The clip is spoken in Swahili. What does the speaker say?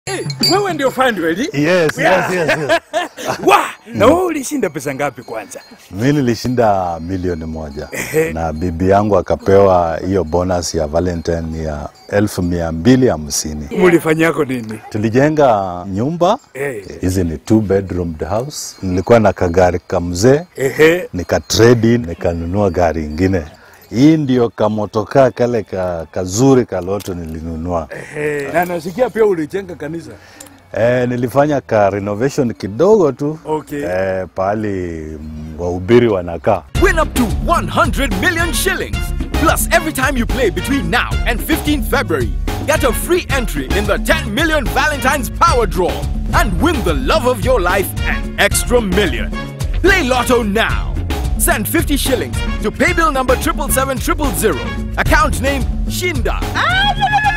Wewe ndio Fandweli? Yes, Yeah. yes, yes, yes. Wa, na wewe ulishinda pesa ngapi kwanza? Mi nilishinda milioni moja na bibi yangu akapewa hiyo bonus ya Valentine ya elfu mia mbili hamsini. Mulifanyako nini? Tulijenga nyumba Eh. hizi ni two bedroomed house. Nilikuwa na kagari kamzee Ehe. nika trade in nikanunua gari ingine. Hii ndio kamotokaa kale ka, kazuri kaloto nilinunua. Ehe. Na nasikia pia ulijenga kanisa. Eh, nilifanya ka renovation kidogo tu Okay. eh, pahali mm, wahubiri wanakaa. Win up to 100 million shillings. Plus, every time you play between now and 15 February, get a free entry in the 10 million Valentine's Power Draw and win the love of your life and extra million. Play Lotto now. Send 50 shillings to paybill number 77700. Account name Shinda.